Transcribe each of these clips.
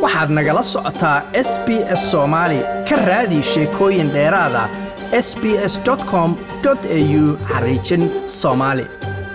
waxaad nagala socotaa s b s soomaali ka raadi sheekooyin dheeraada s b s com au xariijin soomaali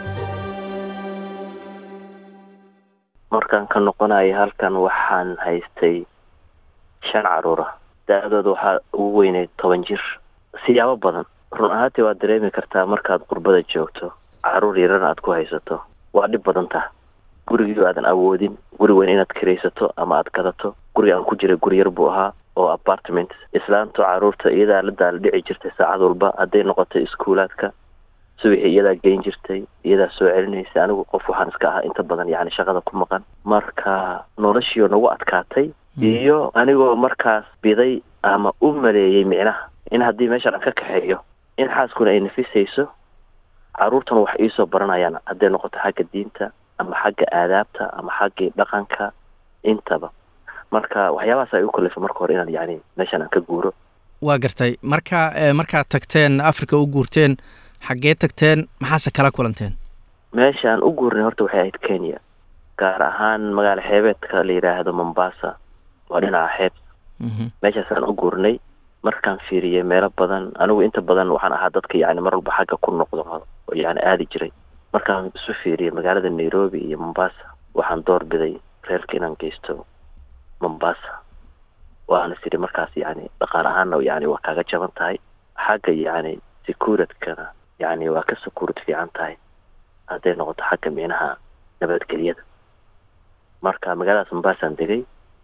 markaan ka noqonaya halkan waxaan haystay shan caruura da-dooda waxaa ugu weyneyd toban jir siyaabo badan run ahaantii waad dareemi kartaa markaad qurbada joogto caruur yarana aad ku haysato waa dhib badan taha gurigii aadan awoodin guri weyn inaad kiraysato ama aad gadato guriga aan ku jiray guri yar buu ahaa oo apartment islaantu caruurta iyadaa la daala dhici jirtay saacad walba hadday noqoto iskuulaadka subaxii iyadaa geyn jirtay iyadaa soo celinaysay anigu qof waxaan iska ahaa inta badan yacni shaqada ku maqan marka noloshiio nagu adkaatay iyo anigoo markaas biday ama u maleeyey micnaha in haddii meeshaan aan ka kaxeeyo in xaaskuna ay nafisayso caruurtana wax iisoo baranayaan hadday noqoto xagga diinta ama xagga aadaabta ama xaggii dhaqanka intaba marka waxyaabahaas ay u kalifa marka hore inaan yacni meeshaan aan ka guuro waa gartay marka markaad tagteen africa u guurteen xaggee tagteen maxaase kala kulanteen meesha aan u guurnay horta waxay ahayd kenya gaar ahaan magaalo xeebeedka la yidhaahdo mombasa waa dhinaca xeeb meeshaasaan u guurnay markaan fiiriyey meelo badan anigu inta badan waxaan ahaa dadka yacni mar walba xagga ku noqdo oo yacni aadi jiray markaan isu fiiriyey magaalada nairobi iyo mombasa waxaan door biday reerka inaan geysto mombasa waana sidhi markaas yacni dhaqaal ahaanna yacni waa kaaga jaban tahay xagga yacni secuuritkana yacni waa ka secuurid fiican tahay hadday noqoto xagga micnaha nabadgelyada marka magaaladaas mombasaan degay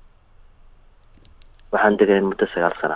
waxaan degay muddo sagaal sana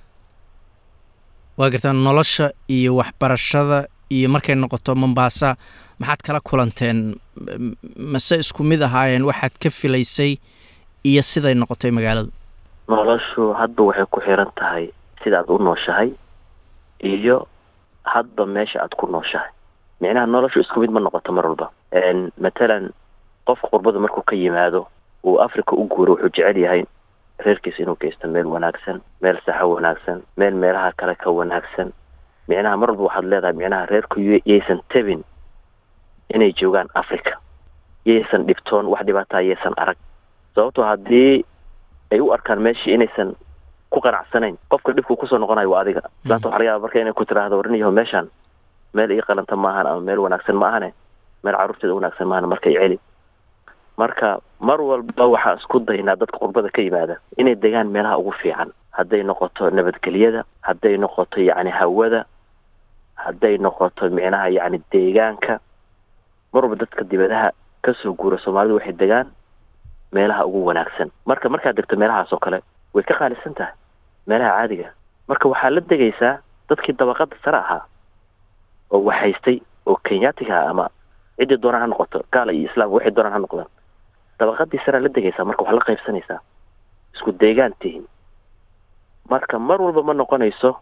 waa gartaa nolosha iyo waxbarashada iyo markay noqoto mombasa maxaad kala kulanteen mase isku mid ahaayeen waxaad ka filaysay iyo siday noqotay magaaladu noloshu hadba waxay ku xiran tahay sida aad u nooshahay iyo hadba meesha aad ku nooshahay micnaha noloshu isku mid ma noqoto mar walba matalan qofka qurbada markuu ka yimaado uu africa u guuro wuxuu jecel yahay reerkiisa inuu geysto meel wanaagsan meel saxo wanaagsan meel meelaha kale ka wanaagsan micnaha mar walba waxaad leedahay micnaha reerku yaysan tabin inay joogaan africa yaysan dhibtoon wax dhibaataa yaysan arag sababtoo haddii ay u arkaan meeshii inaysan ku qanacsanayn qofka dhibku kusoo noqonayo waa adiga islaanta waxa laga yaaba marka inay ku tiraahdo warniyaho meeshaan meel ii qalanta maahan ama meel wanaagsan ma ahane meel carruurteeda wanaagsan maahan markay celi marka mar walba waxaa isku daynaa dadka qurbada ka yimaada inay degaan meelaha ugu fiican hadday noqoto nabadgelyada hadday noqoto yacni hawada hadday noqoto micnaha yacni deegaanka mar walba dadka dibadaha kasoo guura soomaalidu waxay degaan meelaha ugu wanaagsan marka markaad degto meelahaas oo kale way ka qaalisan tahay meelaha caadiga marka waxaa la degaysaa dadkii dabaqada sare ahaa oo waxhaystay oo kenyaatiga ah ama ciddii doonaan ha noqoto gaala iyo islaam waxay doonaan ha noqdaan dabaqadii saraa la degaysaa marka wax la qaybsanaysaa isku deegaan tihin marka mar walba ma noqonayso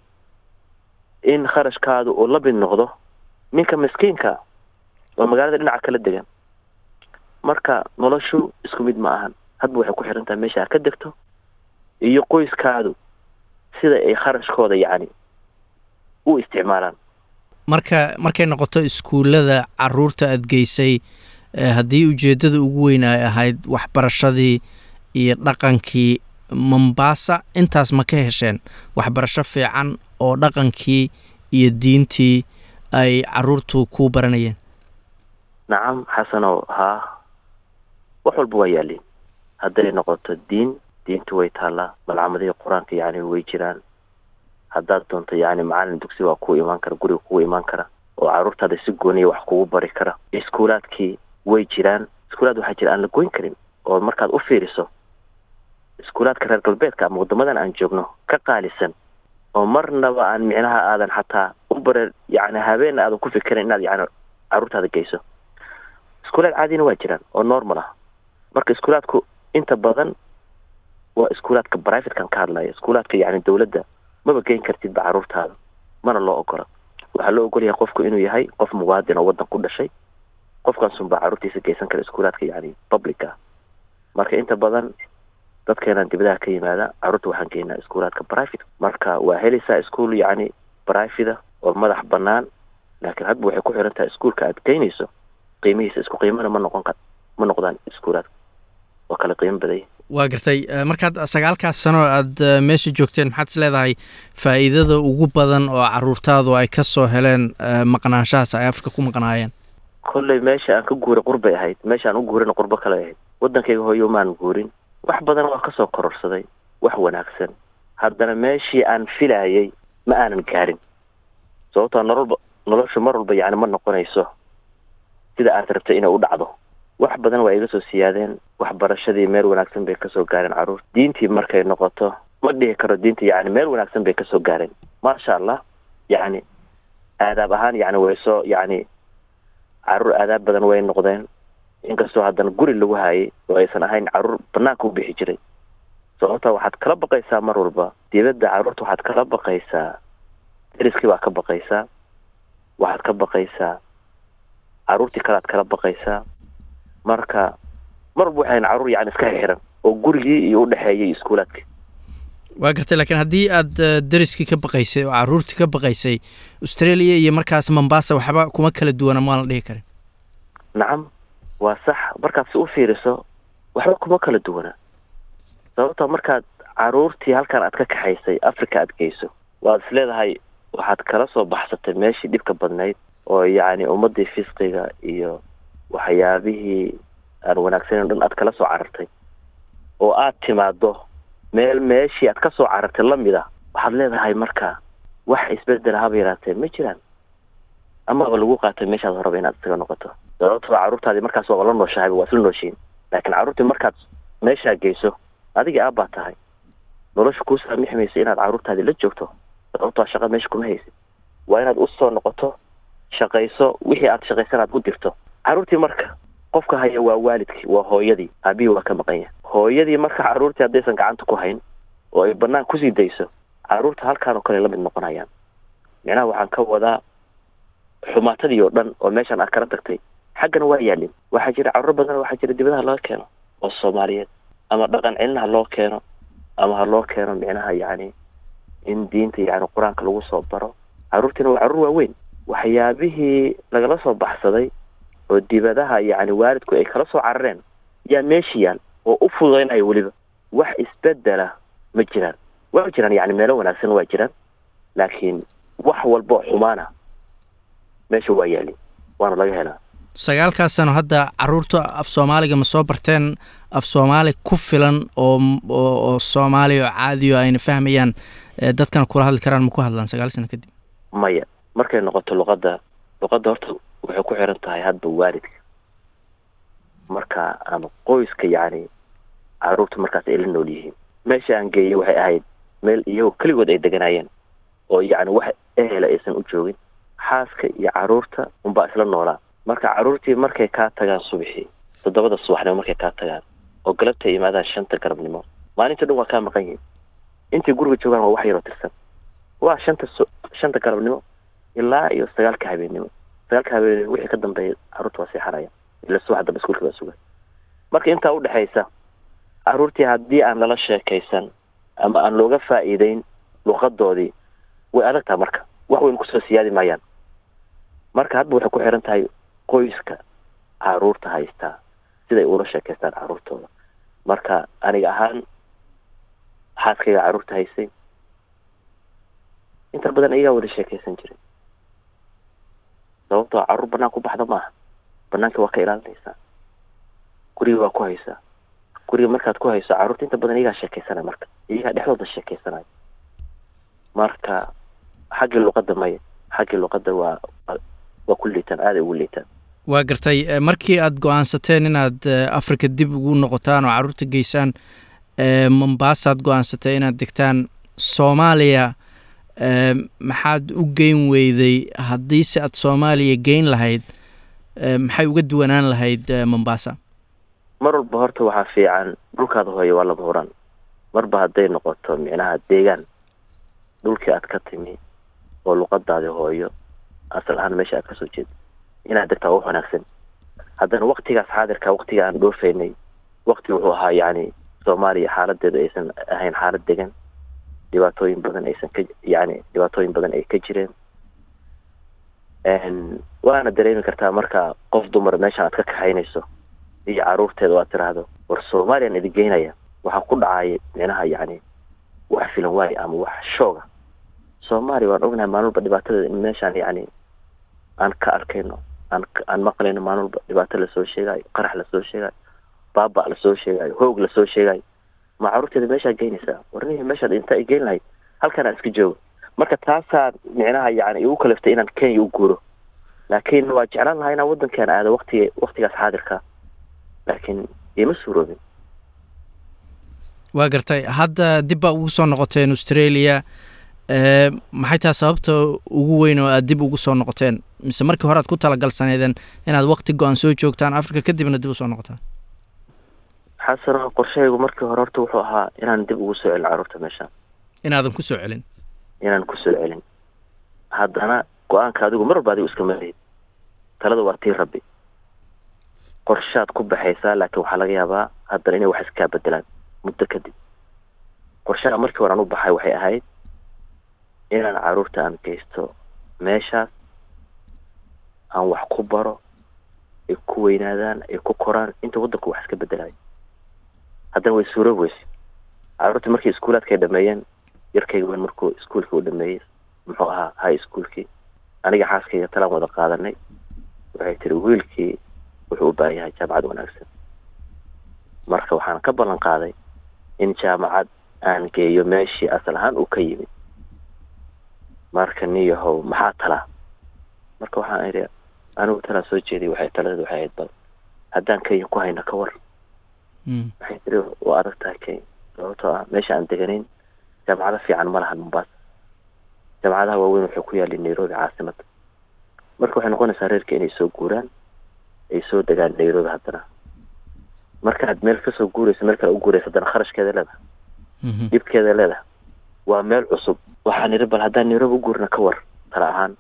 in kharashkaadu uu la mid noqdo ninka miskiinka oo magaalada dhinaca kala degan marka noloshu isku mid ma ahan hadba waxay ku xiran tahay meesha aad ka degto iyo qoyskaadu sida ay kharashkooda yacni u isticmaalaan marka markay noqoto iskuullada caruurta aada geysay haddii ujeeddada ugu weyn ay ahayd waxbarashadii iyo dhaqankii mombasa intaas ma ka hesheen waxbarasho fiican oo dhaqankii iyo diintii ay caruurtu ku baranayeen nacam xasanow haa wax walba waa yaaliin hadday noqoto diin diintu way taallaa malcamadihii qur-aanka yacni way jiraan haddaad doonto yacni macalin dugsi waa kuu imaan kara guriga kugu imaan kara oo carruurtaada si gooniya wax kugu bari kara iskuulaadkii way jiraan iskuulaad waxaa jira aan la goyn karin oo markaad u fiiriso iskuulaadka reer galbeedka ama waddamadan aan joogno ka qaalisan oo marnaba aan micnaha aadan xataa u bare yacni habeenna aadan ku fikirin inaad yacni carruurtaada geyso iskuulaad caadina waa jiraan oo normal ah marka iskuulaadku inta badan waa iskuulaadka brivatekan ka hadlaya iskuulaadka yacni dawladda maba geyn kartidba carruurtaada mana loo ogola waxaa loo ogol yahay qofku inuu yahay qof muwaadin oo waddan ku dhashay qofkaasunbaa carruurtiisa geysan kara iskuulaadka yacni public ah marka inta badan dadkeenaan dibadaha ka yimaada carruurta waxaan geynaa iskuulaadka private marka waa helaysaa iskuol yacni private oo madax banaan laakiin hadba waxay ku xiran tahay iskuolka aad geynayso qiimihiisa isku qiimana ma noqon kar ma noqdaan iskuulaadka waa kala qiimo badanya waa gartay markaad sagaalkaas sano aad meesha joogteen maxaad is leedahay faa'iidada ugu badan oo caruurtaadu ay ka soo heleen maqnaanshahaas ay afrika ku maqnaayeen kolley meesha aan ka guuray qurbay ahayd meesha aan u guurina qurbo kale ahayd waddankayga hooyo umaan guurin wax badan waa kasoo kororsaday wax wanaagsan haddana meeshii aan filaayay ma aanan gaarin sababtoo nololba noloshu mar walba yacni ma noqonayso sida aad rabtay inay u dhacdo wax badan waa iga soo siyaadeen waxbarashadii meel wanaagsan bay kasoo gaareen carruur diintii markay noqoto ma dhihi karo diinta yacni meel wanaagsan bay kasoo gaareen maasha allah yacni aadaab ahaan yacni way soo yacni carruur aadaab badan way noqdeen inkastoo haddana guri lagu haayay oo aysan ahayn carruur banaanka u bixi jiray sababta waxaad kala baqaysaa mar walba dibadda carruurta waxaad kala baqaysaa deriskii baad ka baqaysaa waxaad ka baqaysaa carruurtii kalead kala baqaysaa marka mar walba waxayn carruur yacni iska xiran oo gurigii iyo udhexeeyay iskuulaadka waa gartay laakiin haddii aad deriskii ka baqaysay oo carruurtii ka baqaysay australia iyo markaas mombasa waxba kuma kala duwana maan la dhihi karin nacam waa sax markaad si u fiiriso waxba kuma kala duwana sababta markaad carruurtii halkan aad ka kaxaysay africa aad geyso waad is leedahay waxaad kala soo baxsatay meeshii dhibka badnayd oo yacni ummaddii fisqiga iyo waxyaabihii aan wanaagsaneyn o dhan aad kala soo carartay oo aad timaado meel meeshii aad ka soo carartay lamid a waxaad leedahay marka wax isbedela haba yaraatee ma jiraan amaba lagu qaatay meeshaad horaba inaad isaga noqoto sababtoo carruurtaadii markaas waaba la nooshahayba waa isla nooshiin laakiin carruurtii markaad meeshaa geyso adigii aabbaa tahay nolosha kuu saamixi maysa inaad carruurtaadii la joogto sababtoo shaqa meesha kuma haysid waa inaad usoo noqoto shaqayso wixii aad shaqaysan aad u dirto carruurtii marka qofka haya waa waalidkii waa hooyadii aabihii waa ka maqan yahay hooyadii marka carruurtii haddaysan gacanta ku hayn oo ay banaan kusii dayso carruurta halkaan oo kale la mid noqonayaan micnaha waxaan ka wadaa xumaatadii oo dhan oo meeshaan aad kala tagtay xaggana waa yaalin waxaa jira carruur badan waxaa jira dibadaha laga keeno oo soomaaliyeed ama dhaqan celin ha loo keeno ama ha loo keeno micnaha yacni in diinta yacni qur-aanka lagu soo baro carruurtiina waa carruur waaweyn waxyaabihii lagala soo baxsaday oo dibadaha yacni waalidku ay kala soo carareen yaa meesha yaal oo u fududaynaya weliba wax isbedela ma jiraan waa jiraan yacni meelo wanaagsan waa jiraan laakiin wax walba oo xumaana meesha waa yaalin waana laga helaa sagaalkaas sano hadda carruurta af soomaaliga ma soo barteen af soomaali ku filan oo oo soomaali oo caadiyo ayna fahmayaan dadkana kula hadli karaan ma ku hadlaan sagaal sano kadib maya markay noqoto luqadda luqadda horta waxay ku xiran tahay hadba waalidka marka ama qoyska yacni carruurta markaas ay la nool yihiin meesha aan geeyay waxay ahayd meel iyagoo keligood ay deganaayeen oo yacni wax ehela aysan u joogin xaaska iyo carruurta unbaa isla noolaa marka carruurtii markay kaa tagaan subaxii toddobada subaxnimo markay kaa tagaan oo galabtay yimaadaan shanta galabnimo maalinta dhan waa kaa maqan yihin intay guriga joogaan waa wax yaroo tirsan waa shanta shanta galabnimo ilaa iyo sagaalka habeennimo sagaalka habeennimo wixii ka dambeeya carruurta waa seexanaya ila subax dambe iskuulka baa sugan marka intaa udhexaysa carruurtii haddii aan lala sheekaysan ama aan looga faa'iideyn luqadoodii way adag taha marka wax weyn kusoo siyaadi maayaan marka hadba waxay ku xiran tahay qoyska carruurta haystaa siday ula sheekaystaan carruurtooda marka aniga ahaan xaaskayga carruurta haysay inta badan iyagaa wada sheekaysan jiray sababtoo carruur banaan ku baxda maaha banaanka waa ka ilaalinaysaa guriga waa ku haysaa guriga markaad ku hayso carruurta inta badan iyagaa sheekaysanaya marka iyagaa dhexdooda sheekaysanaya marka xaggii luqadda maya xaggii luqadda waa waa ku liitaan aaday ugu liitaan waa gartay markii aad go-aansateen inaad africa dib ugu noqotaan oo carruurta geysaan mombaasaad go-aansatay inaad degtaan soomaaliya maxaad u geyn weyday haddiise aad soomaaliya geyn lahayd maxay uga duwanaan lahayd mombasa mar walba horta waxaa fiican dhulkaada hooyo waa laba huraan marba hadday noqoto micnaha deegaan dhulkii aad ka timi oo luqadaadi hooyo asal ahaan meesha aad kasoo jeeda inaad degtaa wax wanaagsan haddana waktigaas xaadirka waktiga aan dhoofaynay wakti wuxuu ahaa yacni soomaaliya xaaladeeda aysan ahayn xaalad degan dhibaatooyin badan aysan ka yacni dhibaatooyin badan ay ka jireen waana dareemi kartaa marka qof dumar meeshan aad ka kaxaynayso iyo carruurteeda oo aad tiraahdo war soomaaliyaan idin geynaya waxaa ku dhacaya micnaha yacni wax filan waaye ama wax shooga soomaaliya waan ognahay maalin walba dhibaatada in meeshaan yacni aan ka arkayno aan aan maqlayno maalin walba dhibaato lasoo sheegayo qarax lasoo sheegayo baaba lasoo sheegayo hoog lasoo sheegayo ma caruurteeda meeshaa geynaysaa warnihi meeshaad inta ay geyn lahayd halkan aan iska joogo marka taasaa micnaha yacni igu kaliftay inaan kenya u guuro laakiin waa jeclaan lahaa inaan waddankaan aado waktiga waktigaas xaadirka laakiin ima suuroobin waa gartay hadda dib baa ugu soo noqoteen australia maxay tahay sababta ugu weyn oo aad dib ugu soo noqoteen mise markii hore aad ku talagalsaneydeen inaad wakti go-an soo joogtaan africa kadibna dib usoo noqotaan xasano qorshahaygu markii hore horta wuxuu ahaa inaan dib ugu soo celin carruurta meeshaan inaadan ku soo celin inaan kusoo celin haddana go-aanka adigu mar walba adigu iska malahid talada waa tii rabbi qorshaad ku baxaysaa laakiin waxaa laga yaabaa haddana inay wax iskaa bedelaan muddo kadib qorshaha markii hore aan u baxay waxay ahayd inaan carruurta aan geysto meeshaas aan wax ku baro ay ku weynaadaan ay ku koraan inta waddanku wax iska bedelayo haddana way suuroob weyse carruurta markii iskuulaadka ay dhameeyeen yarkayga weyn markuu iskuolkii u dhameeyey muxuu ahaa high schoolkii aniga xaaskayga talaan wada qaadanay waxay tiri wiilkii wuxuu u baahan yahay jaamacad wanaagsan marka waxaan ka ballan qaaday in jaamacad aan geeyo meeshii asal ahaan uu ka yimid marka niyahow maxaa talaa marka waxaan idhi anigu talaa soo jeeday waxay taladeed waxay ahayd bal haddaan kenya ku hayno ka war waxay tiri waa adag tahay kenya sababtoo ah meesha aan deganayn jaamacado fiican ma lahan mombasa jaamacadaha waaweyn waxay ku yaalin nairobi caasimada marka waxay noqonaysaa reerka inay soo guuraan ay soo degaan nairobi haddana markaad meel kasoo guurayso meel kale u guurayso haddana kharashkeeda leedahay dhibkeeda leedahay waa meel cusub waxaan idhi bal haddaan nairobi u guurna ka war tala ahaan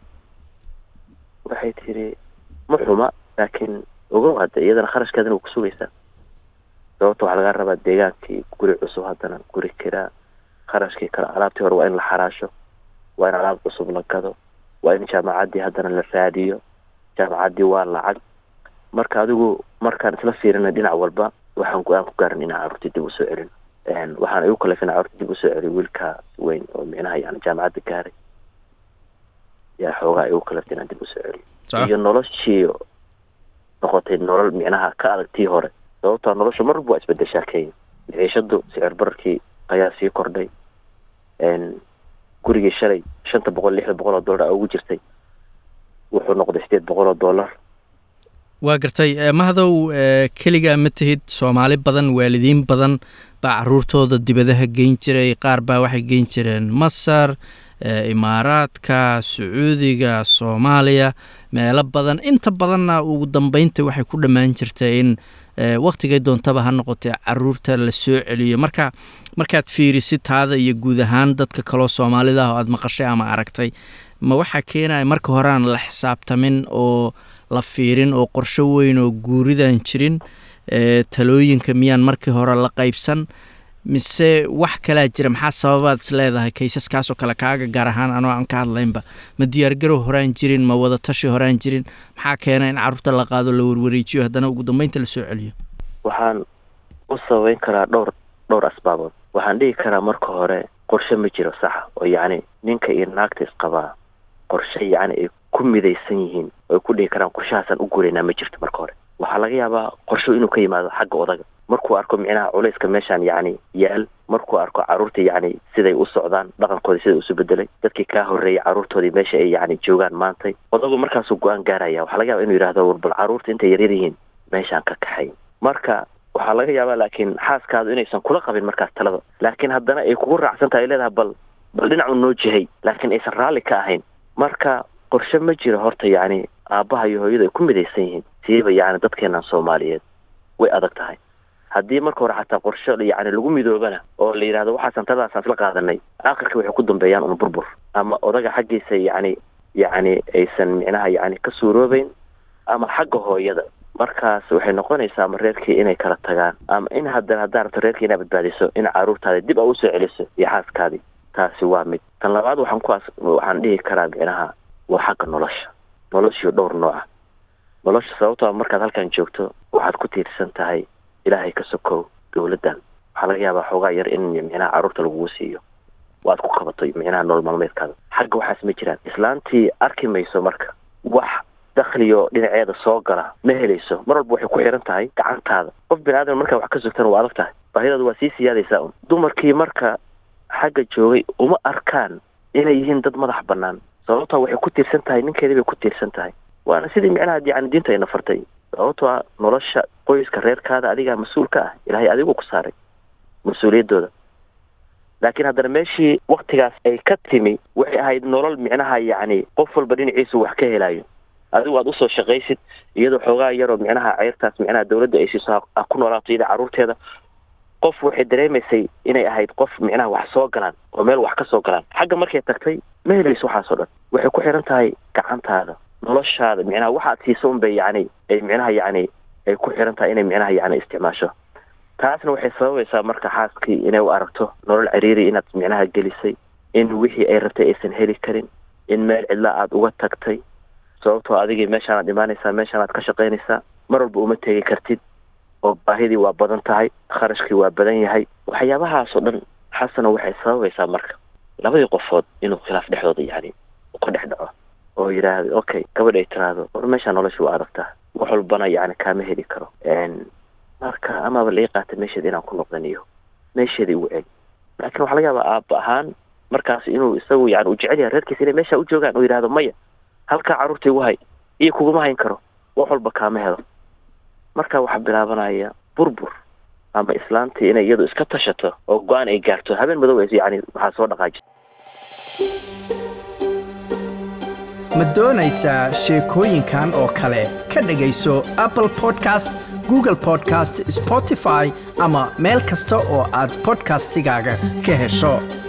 waxay tiri ma xuma laakiin ogow hadda iyadana kharashkeedana waa ku sugaysaa sababta waxaa laga rabaa deegaankii guri cusub haddana guri kiraa kharashkii kale alaabtii hore waa in la xaraasho waa in alaab cusub la gado waa in jaamacaddii haddana la raadiyo jaamacaddii waa lacag marka adigu markaan isla fiirina dhinac walba waxaan go-aan ku gaaran inaan carruurtii dib usoo celin waxaan igu kalef inaan carruurtii dib usoo celiyo wiilka weyn oo micnaha yani jaamacadda gaaray yaa xoogaa igu kaleftay inaan dib usoo celiyo iyo noloshii noqotay nolol micnaha ka adag tii hore sababtaa nolosha mar walba waa isbedeshaa kenya maciishadu sicir bararkii ayaa sii kordhay gurigii shalay shanta boqol lixda boqol oo dollar a ugu jirtay wuxuu noqday sideed boqol oo dollar waa gartay mahdow keligaa ma tihid soomaali badan waalidiin badan baa caruurtooda dibadaha geyn jiray qaar baa waxay geyn jireen masar imaaraadka sacuudiga soomaaliya meelo badan inta badanna ugu dambeynta waxay ku dhammaan jirtay in waktigay doontaba ha noqotee caruurta la soo celiyo marka markaad fiirisid taada iyo guud ahaan dadka kaloo soomaalida ah oo aad maqashay ama aragtay ma waxaa keenaya marka hore aan la xisaabtamin oo la fiirin oo qorsho weyn oo guuridaan jirin talooyinka miyaan markii hore la qaybsan mise wax kalaa jira maxaa sababaad is leedahay kaysaskaasoo kale kaaga gaar ahaan anoo aan ka hadlaynba ma diyaargarow horaan jirin ma wadatashi horaan jirin maxaa keena in carruurta la qaado la warwareejiyo haddana ugu dambeynta la soo celiyo waxaan u sababeyn karaa dhowr dhowr asbaabood waxaan dhihi karaa marka hore qorshe ma jiro saxa oo yacni ninka iyo naagta isqabaa qorshe yacni ay ku midaysan yihiin oo ay ku dhihi karaan qorshahaasaan u guuraynaa ma jirto marka hore waxaa laga yaabaa qorsho inuu ka yimaado xagga odaga markuu arko micnaha culayska meeshaan yacni yaal markuu arko carruurta yacni siday u socdaan dhaqankoodii sida isu bedelay dadkii kaa horreeyay carruurtoodii meesha ay yacni joogaan maantay odagu markaasuu go-aan gaaraya waxaa laga yaaba inuu yidhahdo war bal carruurta intay yaryar yihiin meeshaan ka kaxay marka waxaa laga yaabaa laakiin xaaskaadu inaysan kula qabin markaas talada laakiin haddana ay kugu raacsan tahay ay leedahay bal bal dhinacu noo jihay laakiin aysan raalli ka ahayn marka qorshe ma jiro horta yacni aabbaha iyo hooyadu ay ku midaysan yihiin siiba yacni dadkeenan soomaaliyeed way adag tahay haddii marka hore xataa qorshe yacni lagu midoobana oo la yidhahdo waxaasan taladaasaan isla qaadanay aakhirka waxay ku dambeeyaan un burbur ama odaga xaggiisa yacni yacni aysan micnaha yacni ka suuroobeyn ama xagga hooyada markaas waxay noqonaysaa ama reerkii inay kala tagaan ama in haddana haddaa rabto reerkii inaa badbaadiso in carruurtaadi dib a usoo celiso iyo xaaskaadii taasi waa mid tan labaad waxaan kuwaas waxaan dhihi karaa micnaha waa xagga nolosha noloshiyo dhowr nooca nolosha sababtoo markaad halkan joogto waxaad ku tiirsan tahay ilaahay ka sokow dowladdan waxaa laga laga yaabaa xoogaa yar in micnaha carruurta lagugu siiyo waad ku qabato micnaha nolol maalmeedkaada xagga waxaas ma jiraan islaantii arki mayso marka wax dakhliyo dhinaceeda soo gala ma helayso mar walba waxay ku xiran tahay gacantaada qof bini aadam markaa wax ka sugtana waa adag tahay baahidaadu waa sii siyaadaysaa un dumarkii marka xagga joogay uma arkaan inay yihiin dad madax bannaan sababtaa waxay ku tiirsan tahay ninkeedii bay ku tiirsan tahay waana sidii micnaha yani diinta ayna fartay sababtoo a nolosha qoyska reerkaada adigaa mas-uul ka ah ilaahay adigu ku saaray mas-uuliyaddooda laakiin haddana meeshii waktigaas ay ka timi waxay ahayd nolol micnaha yacni qof walba dhinaciisu wax ka helayo adigu aad usoo shaqaysid iyadoo xoogaa yaroo micnaha ceyrtaas micnaha dawladda ay siiso ha ku noolaato iyada carruurteeda qof waxay dareemaysay inay ahayd qof micnaha wax soo galaan oo meel wax ka soo galaan xagga markay tagtay ma helayso waxaas oo dhan waxay ku xiran tahay gacantaada noloshaada micnaha waxaad siiso unbay yacni ay micnaha yacni ay ku xiran tahay inay micnaha yacni isticmaasho taasna waxay sababaysaa marka xaaskii inay u aragto nolol ciriiri inaad micnaha gelisay in wixii ay rabtay aysan heli karin in meel cidla aada uga tagtay sababtoo adigii meeshaanaad imaanaysaa meeshaanaad ka shaqaynaysaa mar walba uma tegi kartid oo baahidii waa badan tahay kharashkii waa badan yahay waxyaabahaasoo dhan xasana waxay sababaysaa marka labadii qofood inuu khilaaf dhexdooda yacni ka dhex dhaco oo yidhaahdo okay gabadh ay tiraahdo war meeshaa nolosha waa adagtaa wax walbana yacni kaama heli karo marka amaba lai qaata meesheeda inaan ku noqdan iyo meesheeda igu celi laakiin waxaa laga yaabaa aaba ahaan markaas inuu isagu yani u jecel yahay reerkiisa inay meesha u joogaan oo yidhahdo maya halkaa carruurta igu hay iyo kuguma hayn karo wax walba kaama helo marka waxaa bilaabanaya burbur ama islaantii inay iyadu iska tashato oo go-aan ay gaarto habeen madow yani waxaa soo dhaqaaji ma doonaysaa sheekooyinkan oo kale ka dhegayso apple podcast google podcast spotify ama meel kasta oo aad podcastigaaga ka hesho